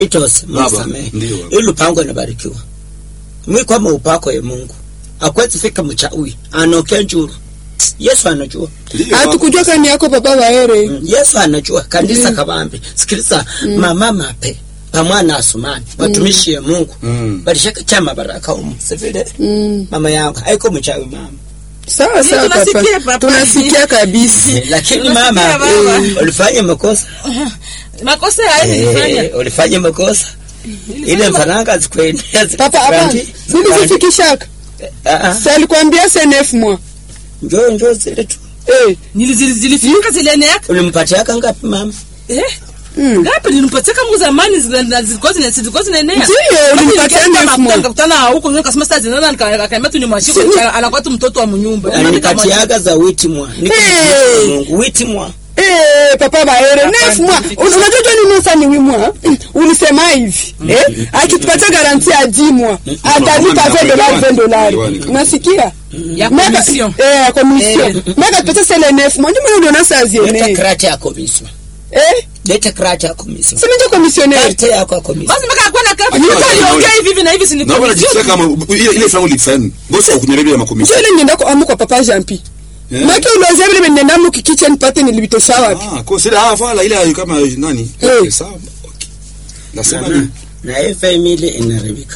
itose Baba, msamehe ndio baba. ili lupango inabarikiwa mwi kwama upako ya Mungu akwezi fika mchawi anoke njuru Yesu anajua Ndio, baba. hatukujua kani yako papa waere Mm, Yesu anajua kanisa kabambi sikiliza mama mape pamwana asumani watumishi ya Mungu Mm. balishaka chama baraka umu sivile Mm. mama yangu haiko mchawi mama sawa sawa tunasikia, papa papa. tunasikia kabisa lakini Unasikia, mama baba? eh, ulifanya makosa makosa haya nilifanya Eh, ulifanya makosa ile mfaranga zikuendea papa hapana nilizifikishaka sa alikwambia senef mwa njoo njoo zile tu eh Nili- zili- zilifika zilienea ulimpatiaka ngapi mama eh mm. ngapi nilimpatia kama zamani zile- na zilikuwa zina zilikuwa zinaenea Ndio, Basi ulimpatia nikaenda elfu moja. nikakutana huko nikasema sasa zinaona nika- akaambia tu ni mwashiko anakuwa tu mtoto wa mnyumba alinipatiaga za witi mwa Niko Hey. Mungu witi mwa Eh, papa baere nef mwa unajua tu ni sani wi mwa ulisema hivi eh akitupatia garanti ya 10 mwa atalipa 20 dolari 20 dolari unasikia ya Maka- commission eh ya commission maka tupatia sele nef mwa ndio maana unaona saa leta ziene krati ya komisio eh leta krati ya komisio sema ndio commissionaire krati yako ya komisio basi mpaka akuwa na kafu Akiwa Sasa na- aliongea hivi hivi na hivi si ni naomba commission. najisikia kama ile ile frango likisaini bosi akunyelebea makomisi ndio ile nenda kwa amu kwa papa Jampi Eh? maka uloze vile nenda mu kitchen pate nilibitosha wapi ah kwa sile ah fala ile kama nani Eh. okay sawa okay nasema Mama, ni na hii family inaribika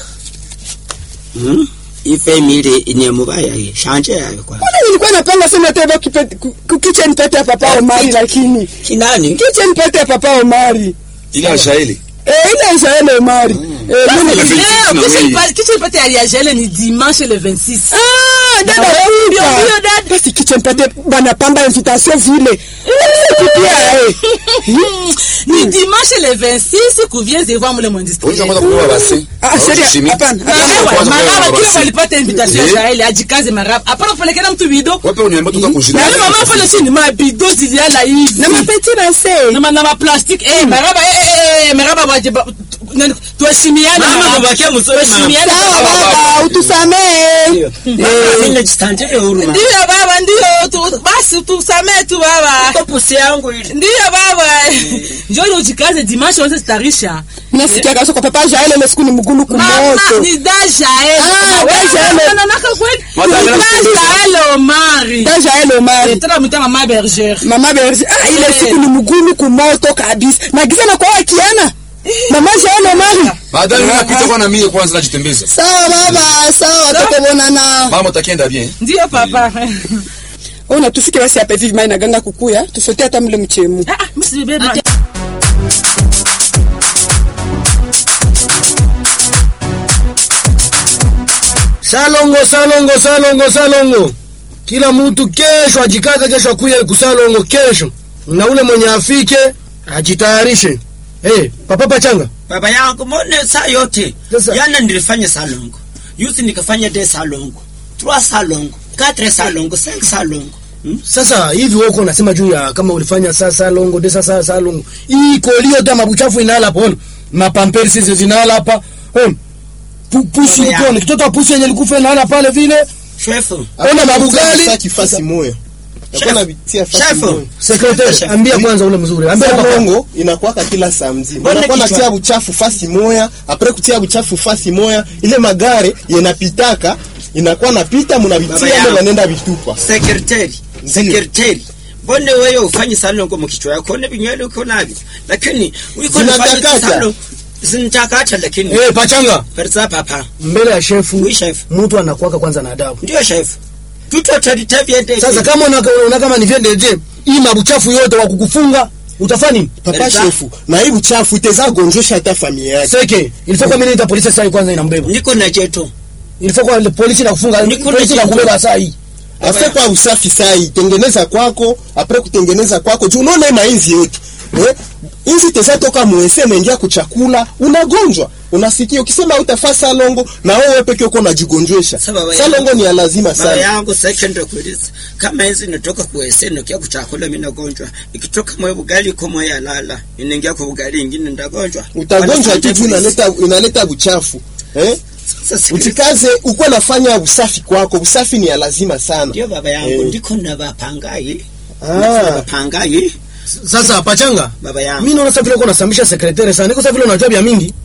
hmm? hii family inyemubaya hii shanje yayo kwa Mbona nilikuwa napanga sema teba kitchen pate ya papa Omari lakini kinani kitchen pate ya papa Omari ile ashaili eh ile Israel Omari eh Basi, mimi- le- Leo, na kisha wewe. ipa- kisha ipate aliajele ni dimanche le 26 Ah, dada Na wewe ndio upa. huyo dada. Basi kitchen pate banapamba invitation vile. Pia eh. ni dimanche le 26 kuvient de voir mule mwindustrie Unaweza kwanza kuwa basi Ah, seria, hapana. Maraba, maraba basi. kile walipata invitation Eh. ya Shaeli ajikaze maraba hapana kupelekana mtu bido wape uniambia tuta kujina na yule mama pale chini mabido ziliala hivi Na mapeti base. na ma- na ma plastic eh maraba eh eh, eh maraba waje ba- tu- nani, tuheshimiane Mama, maraba. babakia mzuri, mama. Tuheshimiane, Sawa maraba. baba, utusamee. Mimi jistandile huruma ndio baba ndio tu- basi tusamee tu baba Kwa pusi yangu ile ndio baba njoo ujikaze dimanche wote zitarisha Nasikia kabisa kwa papa Jael ile siku ni mgulu mama kumoto. ni daja eh Ah, Daja ele. na naka kweli Mata ni ele daja ele Omari Da Jael Omari. tena mta mama berger Mama Berzi, ah ile Eh. siku ni mgulu kumoto kabisa. Na giza na kwa akiana. Mama Jael Omari. baadaye mimi napita kwa na mimi kwanza najitembeza Sawa baba, sawa tutabonana. mama takienda bien ndio papa Ona tufike basi hapa hivi mai na ganga kukuya, tusote hata mle mchemu. ah ah msi bebe salongo salongo salongo salongo kila mtu kesho ajikaze kesho akuye kusalongo kesho na ule mwenye afike ajitayarishe hey, papa pachanga baba yangu mbone saa yote Sasa- jana nilifanya salongo yusi nikafanya de salongo trois salongo quatre salongo cinq salongo hmm? sasa hivi woko unasema juu ya kama ulifanya saa salongo de sasa salongo hii kolio ta mabuchafu inala hapo ona mapamperi sisi zinala hapa ona Pu- pusi Baba yangu. ukone kitoto wa pusi yenye likufa inala pale vile shefu ona mabugali Sasa kifasi moya Chef. Nakuwa navitia fasi Chef. moya. sekretari Chef. ambia kwanza ule mzuri ambia papa salongo inakuwaka kila saa mzima Mbona unakuwa kichwa? natia buchafu fasi moya apre kutia buchafu fasi moya ile magare yenapitaka inakuwa napita Baba munavitia yangu. mo banenda vitupa sekretari sekretari mbone wewe ufanye salongo mukichwa yako one vinywele uko navyo lakini uko nafanya Zinatakata. salongo zinitakata lakini eh pachanga perza papa mbele ya shefu Oui, chef. mtu anakuwaka kwanza na adabu ndio shefu tutotalitavyende sasa kama una, una kama ni vyendeje hii mabuchafu yote wa kukufunga utafanya nini papa Berza. shefu na hii buchafu iteza gonjesha hata familia yake seke ilifaa kwa mimi nita polisi sasa kwanza inambeba niko na jeto ilifaa kwa ile polisi na kufunga Niko polisi na na kubeba saa hii afe kwa usafi sai tengeneza kwako apre kutengeneza kwako juu unaona hii mainzi yetu eh? inzi teza toka mwese naingia kuchakula unagonjwa unasikia ukisema utafaa salongo na wewe peke uko unajigonjwesha Sasa baba salongo yangu- ni ya lazima baba sana yangu second kuuliza kama hizi natoka kuese nokia kuchakula mimi nagonjwa ikitoka mwe bugali iko mwe yalala inaingia kwa bugali ingine ndagonjwa utagonjwa tu juu inaleta inaleta buchafu eh? Sasa sikiliza. utikaze uko nafanya usafi kwako usafi ni ya lazima sana ndio baba yangu Eh. ndiko na bapangayi Ah. bapangayi sasa pachanga baba yangu mimi naona sasa vile uko nasambisha sekretari sana niko sasa vile unajua vya mingi